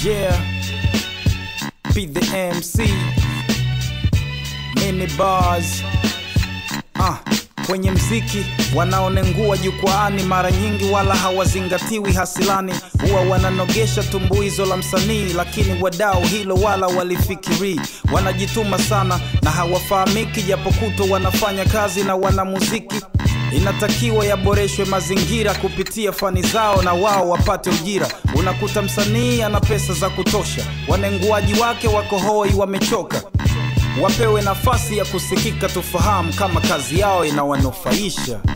Yeah, be the MC, mini bars. Ah, kwenye mziki wanaonengua jukwaani mara nyingi wala hawazingatiwi hasilani, huwa wananogesha tumbuizo la msanii, lakini wadau hilo wala walifikiri. Wanajituma sana na hawafahamiki, japo kutwa wanafanya kazi na wanamuziki inatakiwa yaboreshwe mazingira kupitia fani zao na wao wapate ujira. Unakuta msanii ana pesa za kutosha, wanenguaji wake wako hoi, wamechoka. Wapewe nafasi ya kusikika, tufahamu kama kazi yao inawanufaisha.